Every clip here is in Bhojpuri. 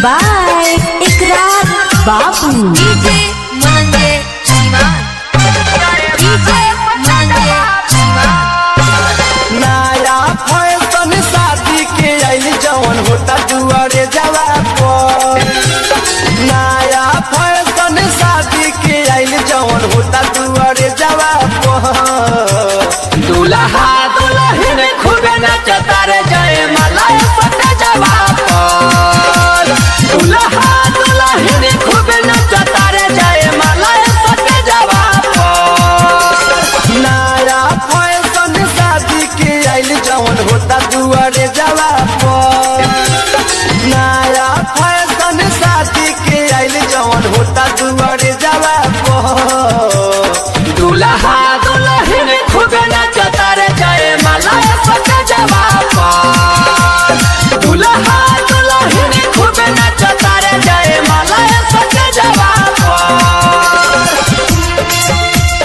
बाय इकरार बाबू डीजे मनंजे श्रीमान डीजे मनंजे श्रीमान नया फैशन शादी के आइल जवन होता दुआरे जवा पर नया फैशन शादी के आइल जवन होता दुआरे जवा पर दूल्हा दुल्हन खूबे नचता रे जय मलाई पट जवा पर दूल्हा दुल्हन खूबे नचता रे जय मलाई पट जवा पर नया फैशन शादी के आइल जवन होता दुआरे जवा पर नया फैशन शादी के आइल जवन होता दुआरे जवा पर दूल्हा दुल्हन खूब नचता रे जय मला पट जवा पर दूल्हा दुल्हन खूब नचता रे जय मला पट जवा पर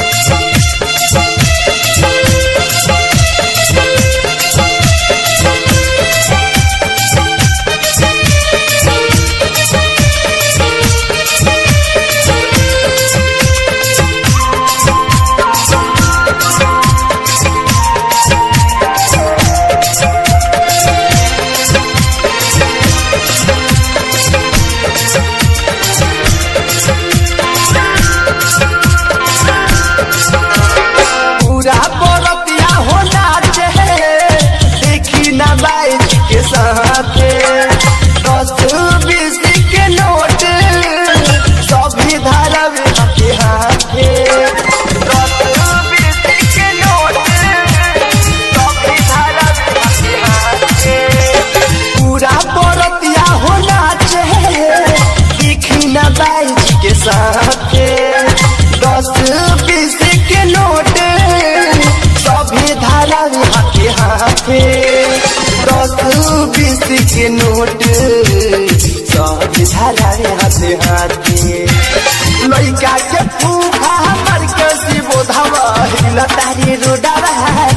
पूरा बरतिया हो नाचे देखी ना बाइक के साथे दस बीस के नोट सभी धारवे के हाथे दस बीस के नोट सभी धारवे के हाथे पूरा बरतिया हो नाचे देखी ना बाइक के साथे दस बीस के नोट सभी धारा हाथे हाथे दस बीस के नोट सभी धारा हाथे हाथे लइका के फूफा मर के शिवो धवा तारी रोडवा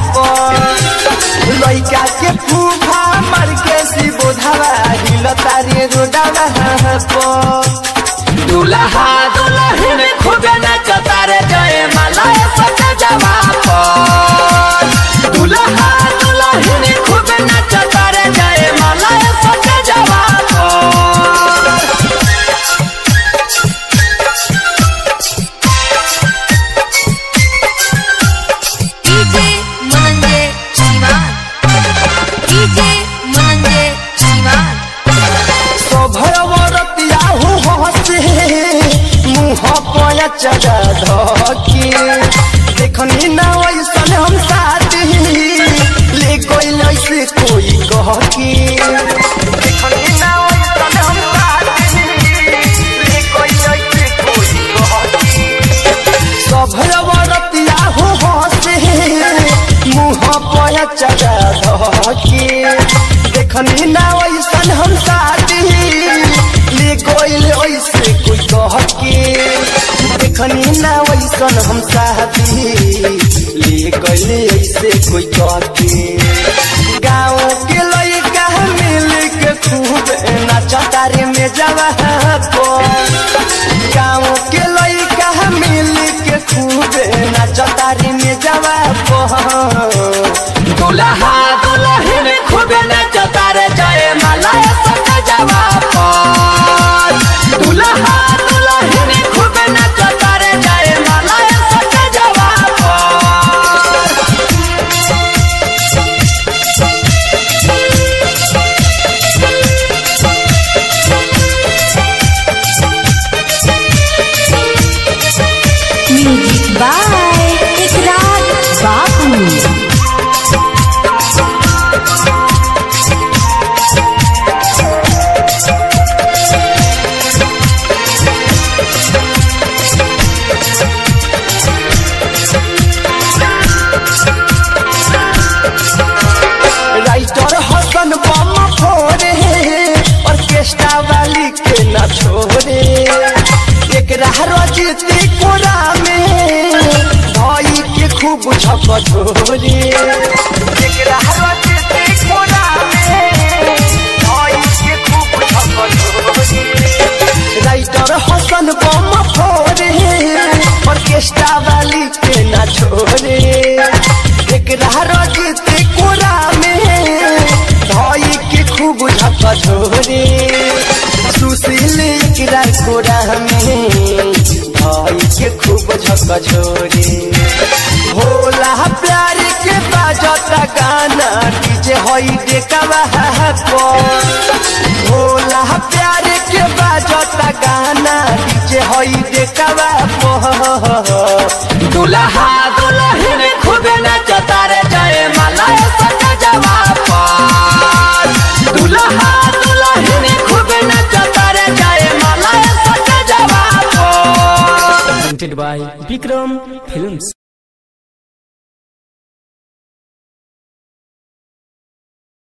पर लइका के फूफा मर के शिवो धवा तारी रोडवा पर दूल्हा दुल्हन खूब नचता रे जय मला सच जवा पर दूल्हा दुल्हन खूब नचता रे जय मला सच जवा पर डीजे मनंजे श्रीमान डीजे मनंजे श्रीमान सभरवरतिया हो हसे मुँह पया चढ़ा धके देखनी ना वैसन हम साथी ले कोई ऐसे कोई कह के देखनी ना वैसन हम साथी ले कोई ऐसे कोई कह के सभरवरतिया हो हसे मुँह पया चढ़ा धके देखनी ना वैसन हम साथी ले कोई ऐसे कोई कह के देखनी ना वैसन हम साथी ले कोई ऐसे कोई कह के गाँव के लइका मिल के खूब नचता रे में जवा गाँव के लइका मिल के खूब नचता रे में जवा दूल्हा दुल्हन खूब नचता रे जय मला सक जवा दूल्हा दुल्हन खूब नचता रे जय मला सक जवा म्यूजिक बाय इकरार बाबू राइटर हसन बम फोड़े ऑर्केस्ट्रा वाली के न छोड़े एक रजती कोरा में भाई के खूब झप छोड़े एक रजती कोरा में भाई के खूब झप छोड़े बछोरी होला प्यार के बाजता गाना डीजे होई देखवा पर होला प्यार के बाजता गाना डीजे होई देखवा पर दुल्हा दुल्हन खूब नचता रे जय माला सज जवाब दुल्हा दुल्हन खूब नचता रे जय माला सज जवाब presented by Bikram Films.